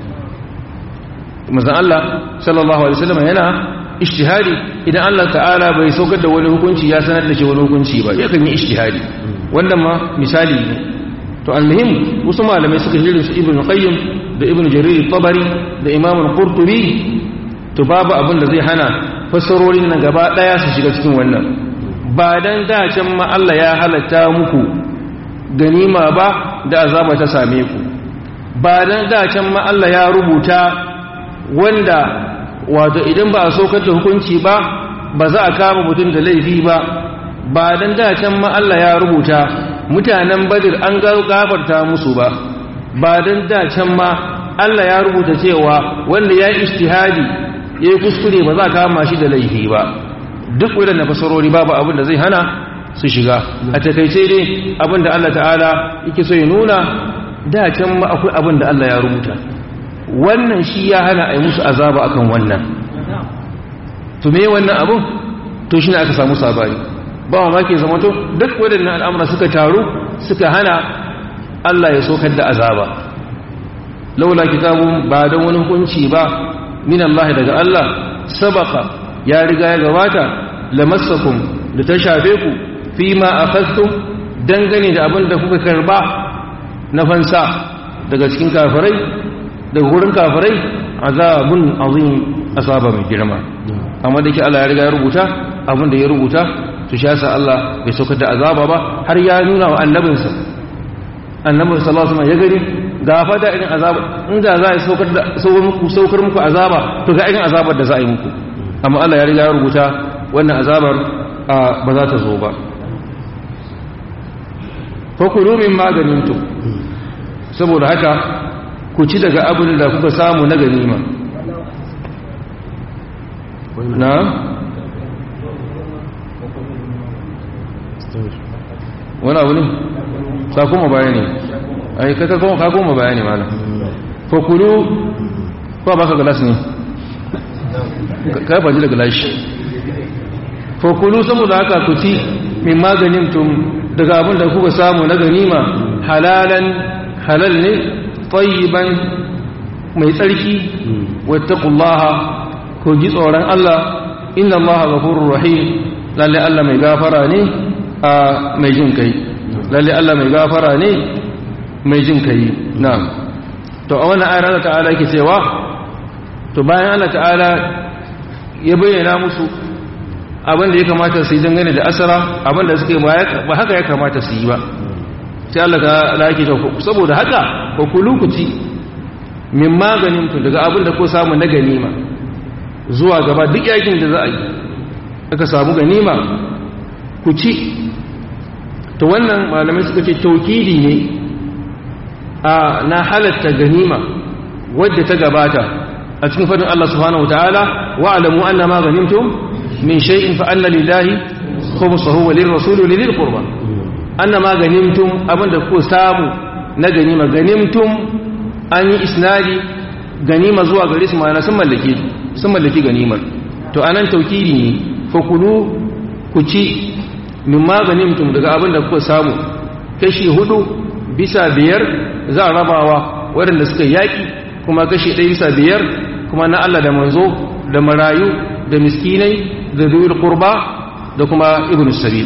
[SPEAKER 1] manzan Allah sallallahu Alaihi wasallama yana ishtihadi idan Allah ta'ala bai saukar da wani hukunci ya sanar da shi wani hukunci ba ya kan yi ishtihadi wannan ma misali ne to almuhim wasu malamai suka jirin su ibn qayyim da ibn jarir tabari da imam qurtubi to babu abin da zai hana fassarorin nan gaba daya su shiga cikin wannan ba dan dacen ma Allah ya halatta muku ganima ba da azaba ta same ku ba dan dacen ma Allah ya rubuta wanda wato idan ba a saukar da hukunci ba ba za a kama mutum da laifi ba ba dan dacen ma Allah ya rubuta mutanen badir an gafarta musu ba ba dan dacen ma Allah ya rubuta cewa wanda ya yi ijtihadi ya yi kuskure ba za a kama shi da laifi ba duk waɗanda fasarori babu abin da zai hana su shiga a takaice dai abin da Allah ta'ala yake so ya nuna da can ma akwai abin da Allah ya rubuta wannan shi ya hana a yi musu azaba akan wannan to me wannan abin to shi ne aka samu sabari ba ma ke zama to duk waɗannan al'amura suka taru suka hana Allah ya sokar da azaba laula kitabun ba don wani hukunci ba min Allah daga Allah sabaka ya riga ya gabata lamassakum da ta shafe ku fi ma akhadtum dangane da abin da kuka karba na fansa daga cikin kafirai daga gurin kafirai azabun azim asaba mai girma amma da ke Allah ya riga ya rubuta abin da ya rubuta to shi yasa Allah bai saukar da azaba ba har ya nuna wa annabinsa annabin sallallahu alaihi wasallam ya gani ga fada irin azaba inda za a saukar da saukar muku azaba to ga irin azabar da za a yi muku amma Allah ya riga ya rubuta wannan azabar ba za ta zo ba fakulu min maganintu saboda haka ku ci daga abin da kuka samu na ganima na wani abu ne sa kuma bayani ai ka kuma bayani mana fakulu ba baka galas ne ka faji da galashi fakulu saboda haka ku ci min maganin tum daga abin da kuka samu na ganima halalan halal ne tayyiban mai tsarki wattaqullaha ku ji tsoron Allah inna Allaha ghafurur rahim lalle Allah mai gafara ne a mai jin kai lalle Allah mai gafara ne mai jin kai na'am to a wannan ayar Allah ta'ala yake cewa to bayan Allah ta'ala ya bayyana musu abin da ya kamata su yi dangane da asara abin da suke ba haka ya kamata su yi ba sai Allah ta'ala yake cewa saboda haka ko kulukuci min maganin tun daga abin da ko samu na ganima zuwa gaba duk yakin da za a yi aka samu ganima ku ci to wannan malamai suka ce taukidi ne a na halatta ganima wadda ta gabata a cikin fadin Allah subhanahu wataala wa alamu anna ma ganimtum min shay'in fa anna lillahi khumsuhu wa lirrasuli wa lil qurba anna ma ganimtum abinda ku samu na ganima ganimtum an yi isnadi ganima zuwa gare su ma'ana sun mallake sun mallaki ganimar to anan taukidi ne fa kulu ku ci min ma ganimtum daga abinda kuka samu kashi hudu bisa biyar za a rabawa waɗanda suka yaƙi kuma kashi ɗaya bisa biyar kuma na Allah da manzo da marayu da miskinai da zuwir kurba da kuma ibn sabil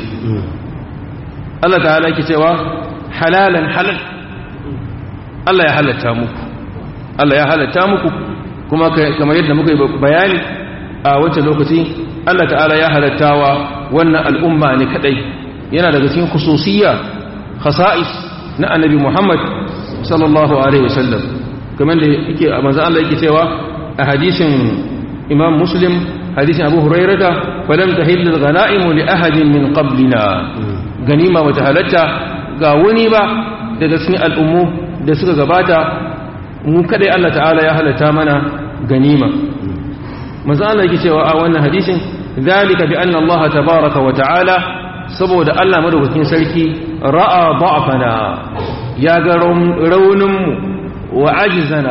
[SPEAKER 1] Allah ta halaki cewa halalan halal Allah ya halatta muku Allah ya halatta muku kuma kamar yadda muka yi bayani a wancan lokaci Allah ta'ala ya halattawa wannan al'umma ne kadai yana daga cikin khususiyya khasa'is na annabi Muhammad sallallahu alaihi wasallam kamar da yake a manzon Allah yake cewa a hadisin Imam Muslim hadisin Abu Hurairah falam tahillu al-ghanaim li ahadin min qablina ganima wata halatta ga wani ba daga cikin al'ummu da suka gabata mu kadai Allah ta'ala ya halatta mana ganima manzon Allah yake cewa a wannan hadisin ذلك بأن الله تبارك وتعالى saboda Allah madaukakin sarki ra'a da'afana ya ga rauninmu wa ajizana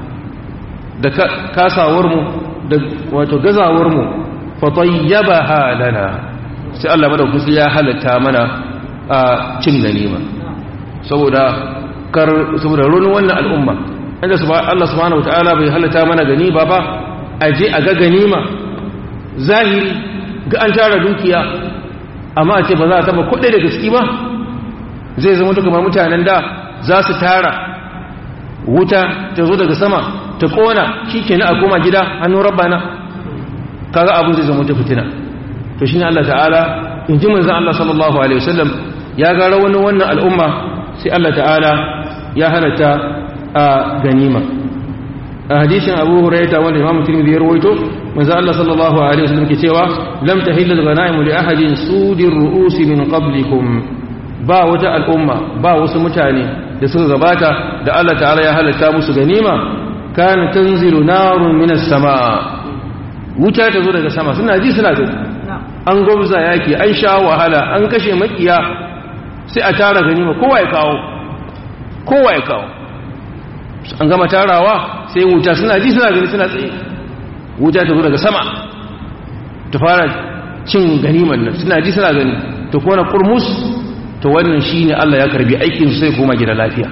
[SPEAKER 1] da kasawarmu da wato gazawarmu fa tayyabaha lana sai Allah madaukakin ya halatta mana a cin ganima saboda kar saboda raunin wannan al'umma inda Allah subhanahu wataala bai halatta mana ganima ba aje a ga ganima zahiri ga an tara dukiya amma a ce ba za a taba kudai da gaske ba zai zama ta kamar mutanen da za su tara wuta ta zo daga sama ta kona shi ke na a koma gida hannun rabbana kaga abin zai zama ta fitina to shi ne Allah ta'ala in ji manzan Allah sallallahu alaihi wasallam ya ga rawanin wannan al'umma sai Allah ta'ala ya halatta a ganima a hadisin abu huraita wanda imamu tirmidhi ya rawaito manzo Allah sallallahu alaihi wasallam ke cewa lam tahillu al-ghanaim li ahadin sudir ru'us min qablikum ba wata al'umma ba wasu mutane da suka gabata da Allah ta'ala ya halatta musu ganima kana tanzilu narun min as-samaa wuta ta zo daga sama suna ji suna gani an gwabza yaki an sha wahala an kashe makiya sai a tara ganima kowa ya kawo kowa ya kawo an gama tarawa sai wuta suna ji suna gani suna tsaye wuta ta zo daga sama ta fara cin ganiman nan suna ji suna gani ta kona kurmus to wannan shine Allah ya karbi aikin sai koma gida lafiya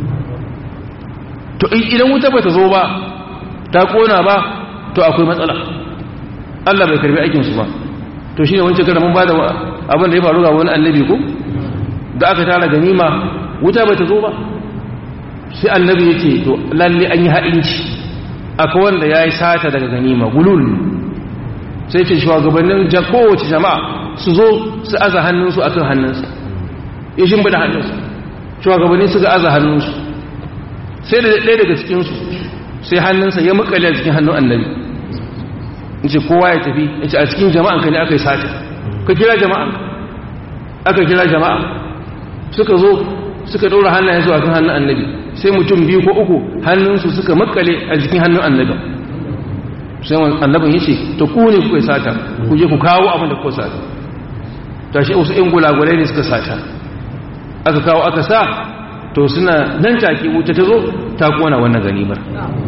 [SPEAKER 1] to idan wuta ba ta zo ba ta kona ba to akwai matsala Allah bai karbi aikin su ba to shine wancan kada mun bada abin da ya faru ga wani annabi ko da aka tara ganima wuta ba ta zo ba sai annabi ya ce to lalle an yi haɗinci akwai wanda ya yi sata daga ganima gulul sai ce shugabannin kowace jama'a su zo su aza hannunsu akan hannunsu ya shimbi da hannunsu shugabanni su ga aza hannunsu sai da ɗaya daga cikinsu sai hannunsa ya makale a cikin hannun annabi in ce kowa ya tafi in ce a cikin jama'anka ne aka yi sata ka kira jama'anka aka kira jama'a suka zo suka ɗora hannayensu a kan hannun annabi sai mutum biyu ko uku hannunsu suka makale a jikin hannun annabi sai annabin ya ce ta ku ne kuka sata ku je ku kawo abin da kuka sata ta shi wasu ‘yan gulagulai ne suka sata aka kawo aka sa to suna nan take wuta ta zo ta kona wannan ganimar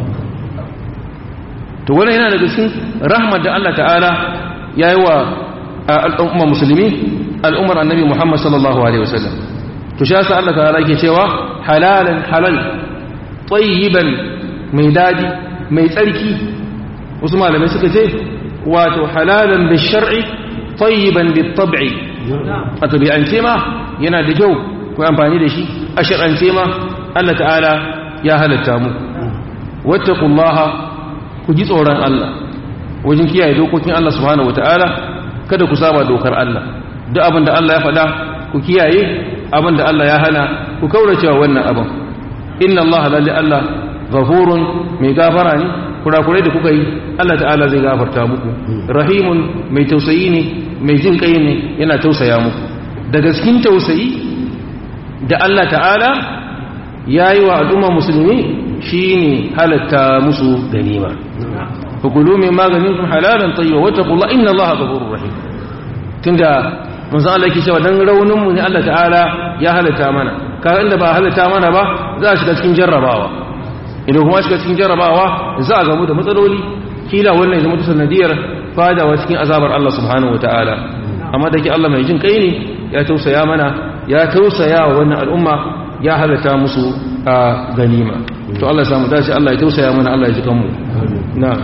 [SPEAKER 1] to wannan yana daga cikin rahmar da Allah ta'ala ya yi wa al'umma musulmi al'ummar annabi muhammad sallallahu alaihi wasallam to shi yasa Allah ta'ala yake cewa halalan halal tayyiban mai dadi mai tsarki wasu malamai suka ce wato halalan da shar'i tayyiban bit-tab'i a tabi'ance ma yana da kyau ku amfani da shi a shar'ance ma Allah ta'ala ya halatta mu wattaqullaha ku ji tsoron Allah wajen kiyaye dokokin Allah subhanahu wata'ala kada ku saba dokar Allah duk abin da Allah ya faɗa ku kiyaye abin da Allah ya hana ku kauracewa wannan abin inna Allah lalle Allah ghafurun mai gafara ne kurakurai da kuka yi Allah ta'ala zai gafarta muku rahimun mai tausayi ne mai jin kai ne yana tausaya muku daga cikin tausayi da Allah ta'ala ya yi wa al'umma musulmi shine halatta musu ganima fakulu min maganin kun halalan tayyiba wattaqullah inna allaha ghafurur rahim tunda manzo Allah yake cewa dan raunin mu ne Allah ta'ala ya halatta mana kaga inda ba halatta mana ba za a shiga cikin jarrabawa idan kuma shiga cikin jarrabawa za a gamu da matsaloli kila wannan ya zama sanadiyar fadawa cikin azabar Allah subhanahu wataala amma da ke Allah mai jin kai ne ya tausaya mana ya tausaya wa wannan al'umma ya halatta musu a ganima to Allah ya samu dace Allah ya tausaya mana Allah ya ji kanmu na'am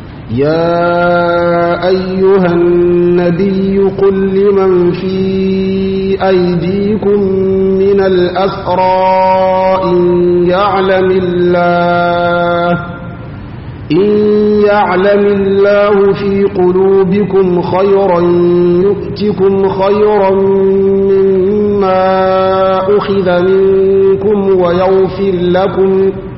[SPEAKER 2] يا أيها النبي قل لمن في أيديكم من الأسرى إن يعلم الله إن يعلم الله في قلوبكم خيرا يؤتكم خيرا مما أخذ منكم ويغفر لكم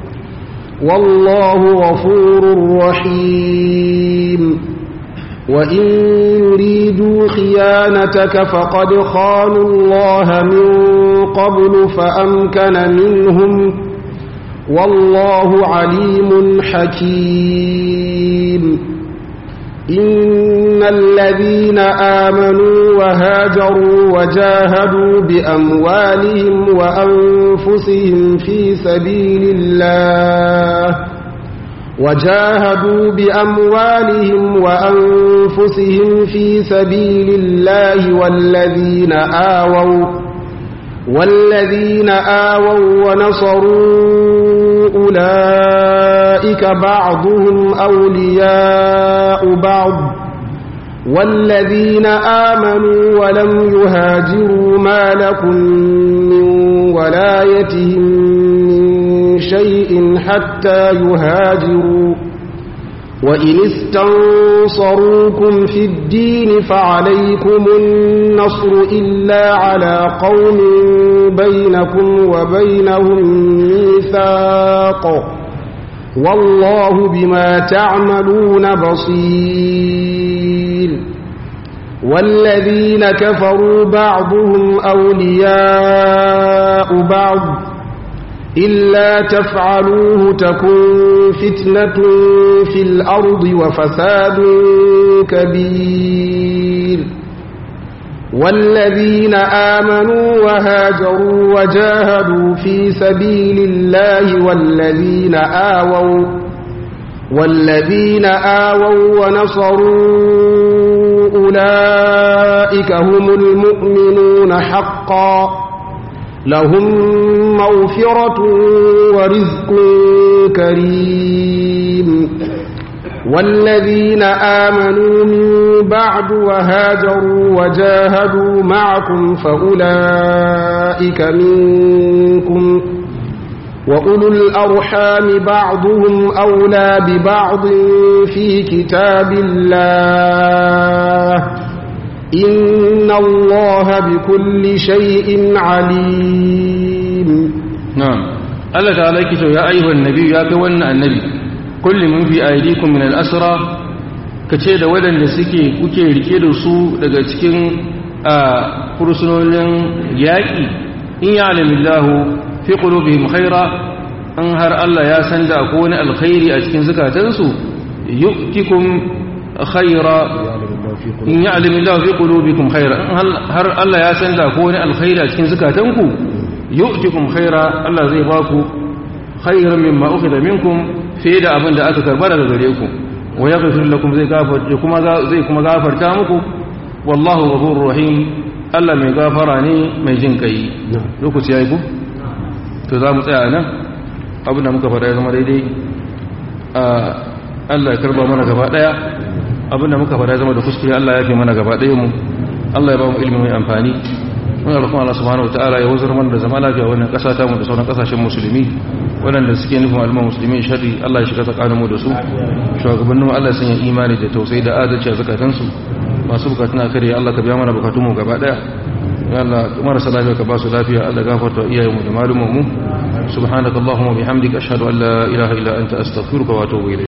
[SPEAKER 2] والله غفور رحيم وإن يريدوا خيانتك فقد خانوا الله من قبل فأمكن منهم والله عليم حكيم إن الذين آمنوا وهاجروا وجاهدوا بأموالهم وأنفسهم في سبيل الله وجاهدوا بأموالهم وأنفسهم في سبيل الله والذين آووا والذين آووا ونصروا أولئك بعضهم أولياء بعض والذين آمنوا ولم يهاجروا ما لكم من ولايتهم من شيء حتى يهاجروا وإن استنصروكم في الدين فعليكم النصر إلا على قوم بينكم وبينهم ميثاق والله بما تعملون بصير والذين كفروا بعضهم أولياء بعض إلا تفعلوه تكن فتنة في الأرض وفساد كبير والذين آمنوا وهاجروا وجاهدوا في سبيل الله والذين آووا والذين آووا ونصروا أولئك هم المؤمنون حقا لهم مغفرة ورزق كريم والذين آمنوا من بعد وهاجروا وجاهدوا معكم فأولئك منكم وأولو الأرحام بعضهم أولى ببعض في كتاب الله إن الله بكل شيء عليم
[SPEAKER 1] نعم الله تعالى يكتب يا أيها النبي يا كوانا النبي كل من في أيديكم من الأسرى kace da waɗanda suke kuke rike da su daga cikin fursunonin yaƙi in ya alamillahu fi qulubihim khaira an har Allah ya san da ko wani alkhairi a cikin zukatansu yu'tikum khaira in ya'lamillahu fi qulubikum khaira har Allah ya san da ko wani alkhairi a cikin zukatanku yu'tikum khaira Allah zai ba ku khairan mimma ukhidha minkum fi da abin da aka karba daga gare ku wa yaghfir lakum zai gafarta kuma zai kuma gafarta muku wallahu ghafurur rahim Allah mai gafara ne mai jin kai lokaci yayi ku to za mu tsaya nan abin da muka faɗa ya zama daidai a Allah ya karba mana gaba daya abinda muka fara zama da kuskure Allah ya fi mana gaba ɗaya mu Allah ya ba mu ilimi mai amfani muna roƙon Allah subhanahu wataala ya wazar mana da zama lafiya wannan ƙasa ta mu da sauran ƙasashen musulmi waɗanda suke nufin al'umma musulmi sharri Allah ya shiga tsakanin mu da su shugabannin mu Allah ya sanya imani da tausayi da adalci a zakatansu masu bukatun akari Allah ka biya mana bukatun mu gaba ɗaya ya Allah marasa lafiya ka ba su lafiya Allah gafarta iyayen mu da malumman mu subhanakallahumma bihamdika ashhadu an la ilaha illa anta astaghfiruka wa atubu ilayk